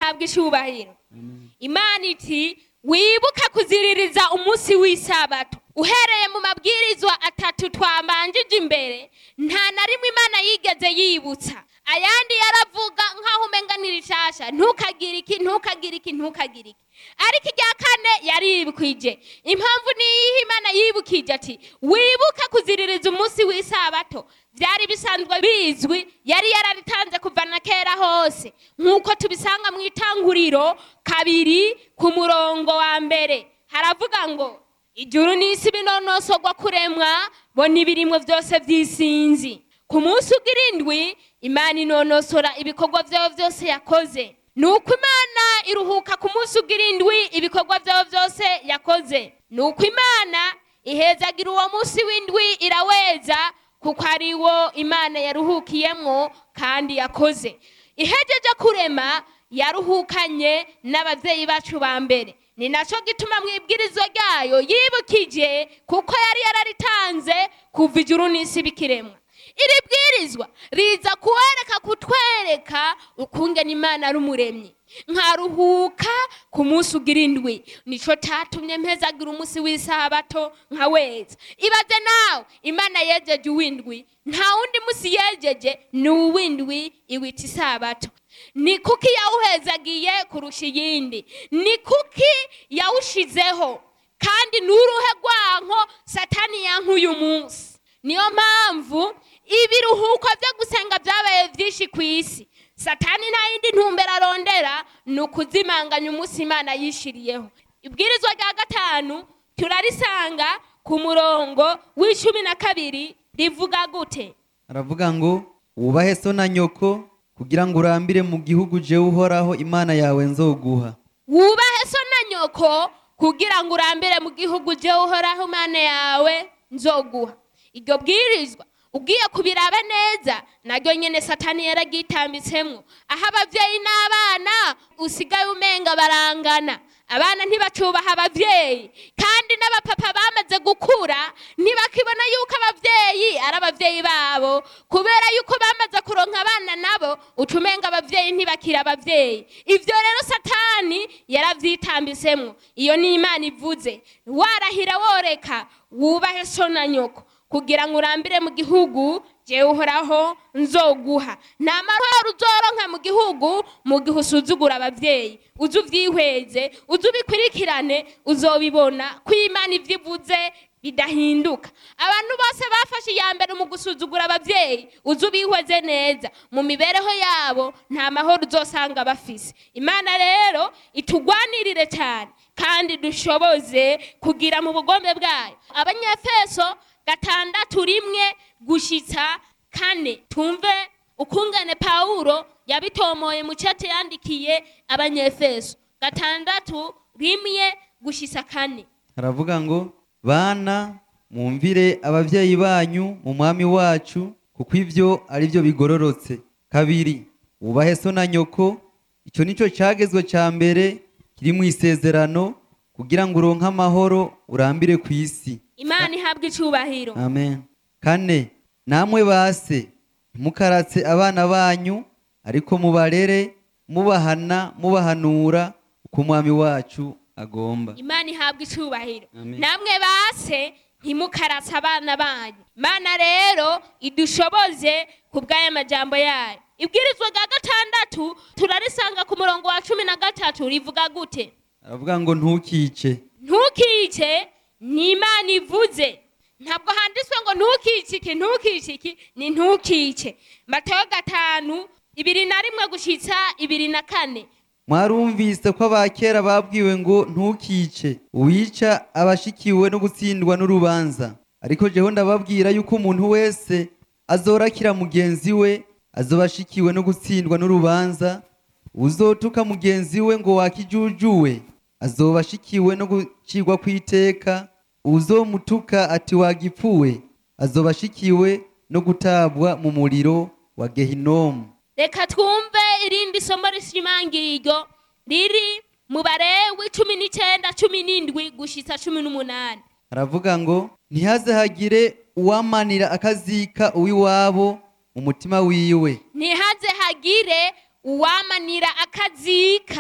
ihabwa icubahiro imana iti wibuka kuziririza umunsi w'isabato uhereye mu mabwirizwa atatu twabanjije imbere nta na rimwe imana yigeze yibutsa ayandi yaravuga nk'aho umenga ni rishasha ntukagire iki ntukagire iki ntukagire iki ariko irya kane yaribukwije impamvu niyihe imana yibukije ati wibuka kuziririza umunsi w'isabato byari bisanzwe bizwi yari yararitanze kuva na kera hose nk'uko tubisanga mu itanguriro kabiri ku murongo wa mbere haravuga ngo ijuru n'isi binonosogwa kuremwa bo n'ibirimwo byose by'isinzi ku munsi ugirindwi imana inonosora ibikorwa byayo byose yakoze ni uko imana iruhuka ku munsi ugirindwi ibikorwa byayo byose yakoze ni uko imana ihezagira uwo munsi w'indwi iraweza kuko ari wo imana yaruhukiyemwo kandi yakoze ihejeje kurema yaruhukanye n'ababyeyi bacu ba mbere ni nacyo gituma mu ibwirizwa ryayo yibukije kuko yari yararitanze kuva ijuru n'isi bikiremwa iri bwirizwa riza kuwereka kutwereka ukungena imana ari umuremyi nkaruhuka ku munsi ugira indwi nicyo cyatumye mpezagira umunsi w'isabato nka weza ibaze nawe imana yejeje uw'indwi nta wundi munsi yejeje ni uw'indwi iwita isabato ni kuki yawuhezagiye kurusha iyindi ni kuki yawushizeho kandi ni uruhe rwanko satani yankuye umunsi niyo mpamvu ibiruhuko byo gusenga byabaye byinshi ku isi satani nta yindi ntumbero arondera ni ukuzimanganya umunsi imana yishiriyeho ibwirizwa rya gatanu turarisanga ku murongo w'icumi na kabiri rivuga gute aravuga ngo wubahe so na nyoko kugira ngo urambire mu gihugu jewe uhoraho imana yawe nzoguha wubahe so na nyoko kugira ngo urambire mu gihugu jewe uhoraho imana yawe nzoguha iryo bwirizwa ugiye kubiraba neza naryo nyene satani yaragitambitsemwo aho abavyeyi n'abana usigaye umenga barangana abana ntibacubaha abavyeyi kandi n'abapapa bamaze gukura ntibakibona yuko abavyeyi ari abavyeyi babo kubera yuko bamaze kuronka abana nabo ucumenga abavyeyi ntibakira abavyeyi ivyo rero satani yaravyitambitsemwo iyo ni imana ivuze warahira woreka wubahe so na nyoko kugira ngo urambire mu gihugu jewe uhoraho nzoguha nta mahoro uzoronka mu gihugu mu gihe usuzugura abavyeyi uze uvyihweze uze ubikurikirane uzobibona ko imana ivyo ivuze bidahinduka abantu bose bafashe iya mbere mu gusuzugura abavyeyi uze ubihweze neza mu mibereho yabo nta mahoro uzosanga bafise imana rero itugwanirire cyane kandi dushoboze kugira mu bugombe bwayo abanyefeso gatandatu rimwe gushitsa kane tumve ukungane pawulo yabitomoye mu cate yandikiye abanyefeso gatandatu rimwe gushitsa kane aravuga ngo bana mwumvire abavyeyi banyu mu mwami wacu kuko ivyo ari byo bigororotse kabiri wubahe so na nyoko ico nico cagezwe ca mbere kiri mu isezerano kugira ngo uronke amahoro urambire ku isi imana ihabwa icubahiro amen kane namwe base ntimukaratse abana banyu ariko mubarere mubahana mubahanura uko umwami wacu agomba imana ihabwa icubahiro Amen. namwe base ntimukaratse abana banyu mana rero idushoboze ku bw'aya majambo yayo ibwirizwa rya gatandatu turarisanga ku murongo wa cumi na gatatu rivuga gute aravuga ngo ntukice ntukice ni imana ivuze ntabwo handitswe ngo ntukice iki ntukice iki ni ntukice matayo gatanu ibiri na rimwe gushitsa ibiri na kane mwarumvise ko abakera babwiwe ngo ntukice uwica abashikiwe no gutsindwa n'urubanza ariko jeho ndababwira yuko umuntu wese azorakira mugenzi we azoba ashikiwe no gutsindwa n'urubanza uzotuka mugenzi we ngo wakijujuwe azoba ashikiwe no gucirwa kw'iteka uzomutuka ati wagipfuwe azoba ashikiwe no gutabwa mu muriro wa gehinomu reka twumve irindi somo rishimangiriryo riri mu barewi cumi n'icenda cumi n'indwi gushitsa cumi n'umunani aravuga ngo ntihaze hagire uwamanira akazika uw'iwabo mu mutima wiwe ntihaze hagire uwamanira akazika